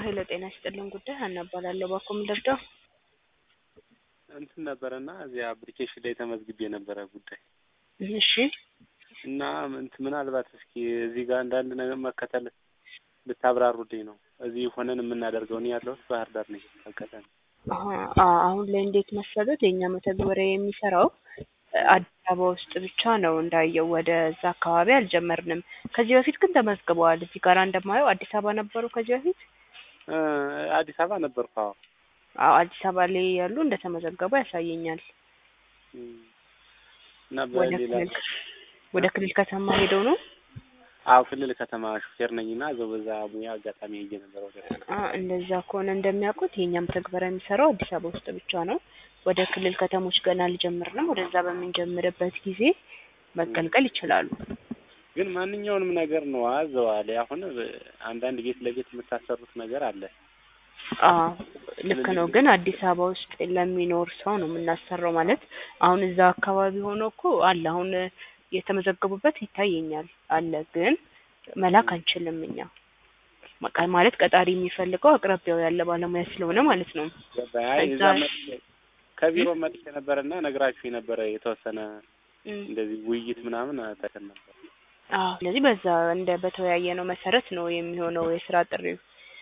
ሄሎ ጤና ይስጥልን ጉዳይ ሀና እባላለሁ። ባኮ ምን ልርዳው? እንትን ነበረና እዚያ አፕሊኬሽን ላይ ተመዝግቤ የነበረ ጉዳይ እሺ እና እንትን ምናልባት እስኪ እዚህ ጋር አንዳንድ ነገር መከተል ልታብራሩልኝ ነው። እዚህ ሆነን የምናደርገው እኔ ያለሁት ባህር ዳር ነኝ። አጋጣሚ አሀ፣ አ- አሁን ላይ እንዴት መሰሉት የእኛ መተግበሪያ የሚሰራው አዲስ አበባ ውስጥ ብቻ ነው እንዳየው፣ ወደ እዛ አካባቢ አልጀመርንም። ከዚህ በፊት ግን ተመዝግበዋል። እዚህ ጋር እንደማየው አዲስ አበባ ነበሩ ከዚህ በፊት እ አዲስ አበባ ነበርኩ። አዎ አዎ አዲስ አበባ ላይ ያሉ እንደተመዘገቡ ያሳየኛል። እም፣ እና ወደ በሌላ ክልል ወደ ክልል ከተማ ሄደው ነው አዎ ክልል ከተማ ሹፌር ነኝ እና እዛው በዛ ሙያ አጋጣሚ ሄጄ ነበር ወደ አ እንደዛ ከሆነ እንደሚያውቁት የእኛ መተግበሪያ የሚሰራው አዲስ አበባ ውስጥ ብቻ ነው። ወደ ክልል ከተሞች ገና አልጀመርንም። ወደዛ በምንጀምርበት ጊዜ መቀልቀል ይችላሉ። ግን ማንኛውንም ነገር ነው አዘዋል። አሁን አንዳንድ ቤት ለቤት የምታሰሩት ነገር አለ። አዎ ልክ ነው። ግን አዲስ አበባ ውስጥ ለሚኖር ሰው ነው የምናሰራው። ማለት አሁን እዛ አካባቢ ሆኖ እኮ አለ አሁን የተመዘገቡበት ይታየኛል አለ። ግን መላክ አንችልም እኛ መቃ- ማለት ቀጣሪ የሚፈልገው አቅራቢያው ያለ ባለሙያ ስለሆነ ማለት ነው። ገባኝ። አይ እዛ ከዛ- መጥቼ ከቢሮ መጥቼ ነበረና ነግራችሁ የነበረ የተወሰነ እም፣ እንደዚህ ውይይት ምናምን ተከል ነበር። አዎ ስለዚህ በዛ እንደ በተወያየ ነው መሰረት ነው የሚሆነው የስራ ጥሪው።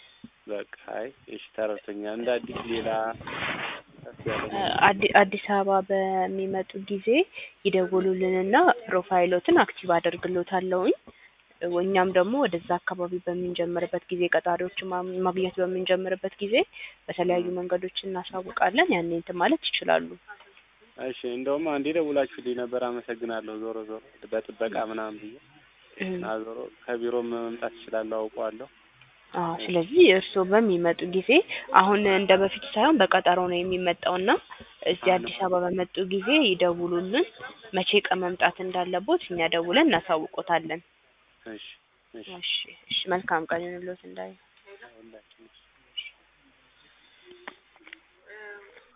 በቃ አይ እሺ ተረድቶኛል። እንደ አዲስ ሌላ ከፍ ያለ እ አዲ- አዲስ አበባ በሚመጡ ጊዜ ይደውሉልንና ፕሮፋይሎትን አክቲቭ አደርግሎታለሁኝ። እኛም ደግሞ ወደዛ አካባቢ በምንጀምርበት ጊዜ ቀጣሪዎችን ማ- ማግኘት በምንጀምርበት ጊዜ በተለያዩ መንገዶች እናሳውቃለን። ያኔ እንትን ማለት ይችላሉ። እሺ እንደውም አንዴ ደውላችሁልኝ ነበር። አመሰግናለሁ። ዞሮ ዞሮ በጥበቃ ምናምን ብዬ እም፣ እና ዞሮ ከቢሮ መምጣት እችላለሁ፣ አውቀዋለሁ። አዎ ስለዚህ እርስዎ በሚመጡ ጊዜ አሁን እንደ በፊቱ ሳይሆን በቀጠሮ ነው የሚመጣውና እዚህ አዲስ አበባ በመጡ ጊዜ ይደውሉልን። መቼ ቀን መምጣት እንዳለቦት እኛ ደውለን እናሳውቆታለን። እሺ እሺ እሺ እሺ መልካም ቀን ይሁንልዎት እንዳይ ሁላችንም